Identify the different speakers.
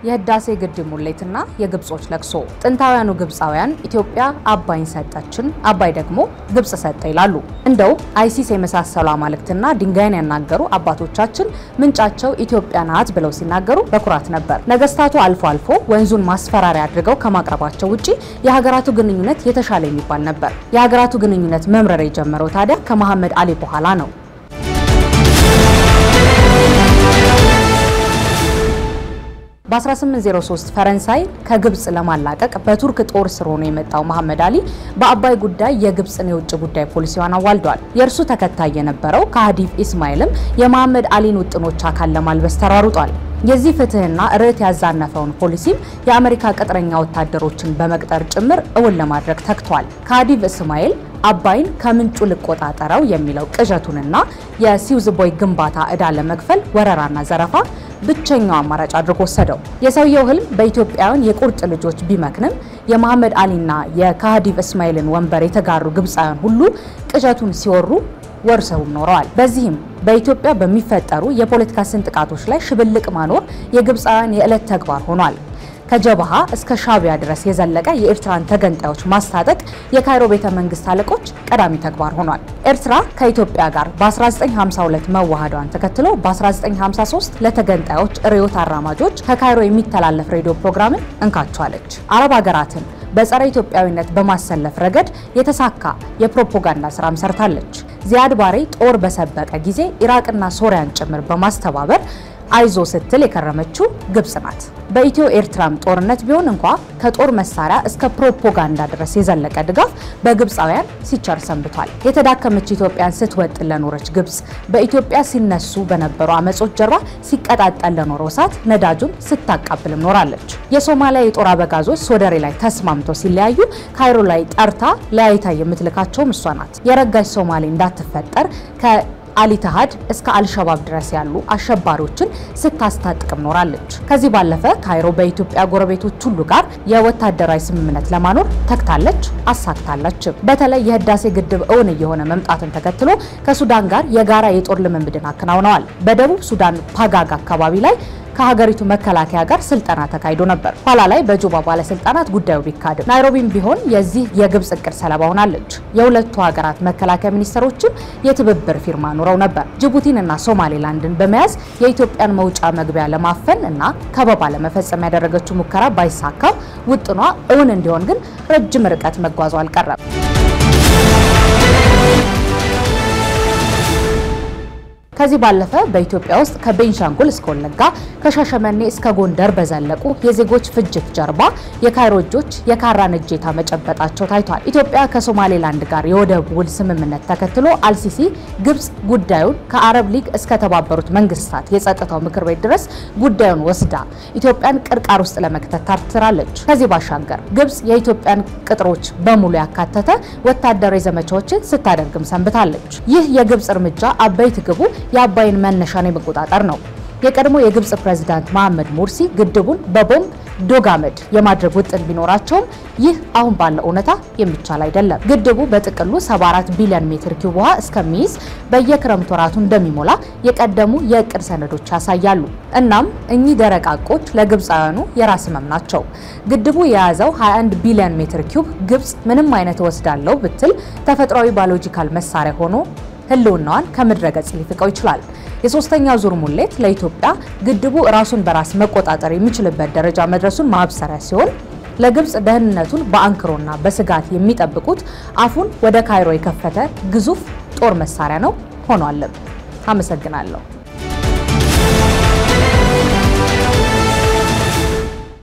Speaker 1: የህዳሴ ግድብ ሙሌትና የግብጾች ለቅሶ። ጥንታውያኑ ግብፃውያን ኢትዮጵያ አባይን ሰጠችን፣ አባይ ደግሞ ግብጽ ሰጠ ይላሉ። እንደው አይሲስ የመሳሰሉ አማልክትና ድንጋይን ያናገሩ አባቶቻችን ምንጫቸው ኢትዮጵያ ናት ብለው ሲናገሩ በኩራት ነበር። ነገስታቱ አልፎ አልፎ ወንዙን ማስፈራሪያ አድርገው ከማቅረባቸው ውጪ የሀገራቱ ግንኙነት የተሻለ የሚባል ነበር። የሀገራቱ ግንኙነት መምረር የጀመረው ታዲያ ከመሐመድ አሊ በኋላ ነው። በ1803 ፈረንሳይ ከግብጽ ለማላቀቅ በቱርክ ጦር ስር ሆኖ የመጣው መሐመድ አሊ በአባይ ጉዳይ የግብጽን የውጭ ጉዳይ ፖሊሲዋን አዋልዷል። የእርሱ ተከታይ የነበረው ከሃዲፍ ኢስማኤልም የመሐመድ አሊን ውጥኖች አካል ለማልበስ ተሯሩጧል። የዚህ ፍትህና ርዕት ያዛነፈውን ፖሊሲም የአሜሪካ ቅጥረኛ ወታደሮችን በመቅጠር ጭምር እውን ለማድረግ ተግቷል። ከሃዲፍ እስማኤል አባይን ከምንጩ ልቆጣጠረው የሚለው ቅዠቱንና የሲውዝ ቦይ ግንባታ ዕዳ ለመክፈል ወረራና ዘረፋ ብቸኛው አማራጭ አድርጎ ወሰደው። የሰውየው ህልም በኢትዮጵያውያን የቁርጥ ልጆች ቢመክንም የመሐመድ አሊና የካሃዲቭ እስማኤልን ወንበር የተጋሩ ግብፃውያን ሁሉ ቅዠቱን ሲወሩ ወርሰውም ኖረዋል። በዚህም በኢትዮጵያ በሚፈጠሩ የፖለቲካ ስንጥቃቶች ላይ ሽብልቅ ማኖር የግብፃውያን የዕለት ተግባር ሆኗል። ከጀበሃ እስከ ሻቢያ ድረስ የዘለቀ የኤርትራን ተገንጣዮች ማስታጠቅ የካይሮ ቤተ መንግስት አለቆች ቀዳሚ ተግባር ሆኗል። ኤርትራ ከኢትዮጵያ ጋር በ1952 መዋሃዷን ተከትሎ በ1953 ለተገንጣዮች ርዕዮት አራማጆች ከካይሮ የሚተላለፍ ሬዲዮ ፕሮግራምን እንካቸዋለች። አረብ ሀገራትን በጸረ ኢትዮጵያዊነት በማሰለፍ ረገድ የተሳካ የፕሮፓጋንዳ ስራም ሰርታለች። ዚያድ ባሬ ጦር በሰበቀ ጊዜ ኢራቅና ሶሪያን ጭምር በማስተባበር አይዞ ስትል የከረመችው ግብጽ ናት። በኢትዮ ኤርትራም ጦርነት ቢሆን እንኳ ከጦር መሳሪያ እስከ ፕሮፓጋንዳ ድረስ የዘለቀ ድጋፍ በግብፃውያን ሲቸር ሰንብቷል። የተዳከመች ኢትዮጵያን ስትወጥ ለኖረች ግብጽ በኢትዮጵያ ሲነሱ በነበሩ አመጾች ጀርባ ሲቀጣጠል ለኖረው እሳት ነዳጁን ስታቃብልም ኖራለች። የሶማሊያ የጦር አበጋዞች ሶደሬ ላይ ተስማምተው ሲለያዩ ካይሮ ላይ ጠርታ ለያይታ የምትልካቸውም እሷ ናት። የረጋች ሶማሌ እንዳትፈጠር ከ አሊተሃድ እስከ አልሸባብ ድረስ ያሉ አሸባሪዎችን ስታስታጥቅም ኖራለች። ከዚህ ባለፈ ካይሮ በኢትዮጵያ ጎረቤቶች ሁሉ ጋር የወታደራዊ ስምምነት ለማኖር ተግታለች፣ አሳክታለችም። በተለይ የህዳሴ ግድብ እውን እየሆነ መምጣትን ተከትሎ ከሱዳን ጋር የጋራ የጦር ልምምድን አከናውነዋል። በደቡብ ሱዳን ፓጋግ አካባቢ ላይ ከሀገሪቱ መከላከያ ጋር ስልጠና ተካሂዶ ነበር። ኋላ ላይ በጁባ ባለስልጣናት ጉዳዩ ቢካድም ናይሮቢም ቢሆን የዚህ የግብጽ እቅድ ሰለባ ሆናለች። የሁለቱ ሀገራት መከላከያ ሚኒስትሮችም የትብብር ፊርማ ኑረው ነበር። ጅቡቲን እና ሶማሌላንድን በመያዝ የኢትዮጵያን መውጫ መግቢያ ለማፈን እና ከበባ ለመፈጸም ያደረገችው ሙከራ ባይሳካም ውጥኗ እውን እንዲሆን ግን ረጅም ርቀት መጓዙ አልቀረም። ከዚህ ባለፈ በኢትዮጵያ ውስጥ ከቤንሻንጉል እስከ ወለጋ ከሻሸመኔ እስከ ጎንደር በዘለቁ የዜጎች ፍጅት ጀርባ የካይሮ እጆች የካራን እጀታ መጨበጣቸው ታይቷል። ኢትዮጵያ ከሶማሌላንድ ጋር የወደብ ውል ስምምነት ተከትሎ አልሲሲ ግብጽ ጉዳዩን ከአረብ ሊግ እስከ ተባበሩት መንግስታት የጸጥታው ምክር ቤት ድረስ ጉዳዩን ወስዳ ኢትዮጵያን ቅርቃር ውስጥ ለመክተት ታትራለች። ከዚህ ባሻገር ግብጽ የኢትዮጵያን ቅጥሮች በሙሉ ያካተተ ወታደራዊ ዘመቻዎችን ስታደርግም ሰንብታለች። ይህ የግብጽ እርምጃ አበይት ግቡ የአባይን መነሻን የመቆጣጠር ነው። የቀድሞ የግብጽ ፕሬዝዳንት መሐመድ ሙርሲ ግድቡን በቦምብ ዶጋመድ የማድረግ ውጥን ቢኖራቸውም ይህ አሁን ባለው እውነታ የሚቻል አይደለም። ግድቡ በጥቅሉ 74 ቢሊዮን ሜትር ኪዩብ ውሃ እስከሚይዝ በየክረምት ወራቱ እንደሚሞላ የቀደሙ የእቅድ ሰነዶች ያሳያሉ። እናም እኚህ ደረቅ ሐቆች ለግብፃውያኑ የራስ ህመም ናቸው። ግድቡ የያዘው 21 ቢሊዮን ሜትር ኪዩብ ግብጽ ምንም አይነት እወስዳለሁ ብትል ተፈጥሯዊ ባዮሎጂካል መሳሪያ ሆኖ ህልውናዋን ከምድረ ገጽ ሊፍቀው ይችላል። የሶስተኛው ዙር ሙሌት ለኢትዮጵያ ግድቡ ራሱን በራስ መቆጣጠር የሚችልበት ደረጃ መድረሱን ማብሰሪያ ሲሆን ለግብጽ ደህንነቱን በአንክሮና በስጋት የሚጠብቁት አፉን ወደ ካይሮ የከፈተ ግዙፍ ጦር መሳሪያ ነው ሆኗልም። አመሰግናለሁ።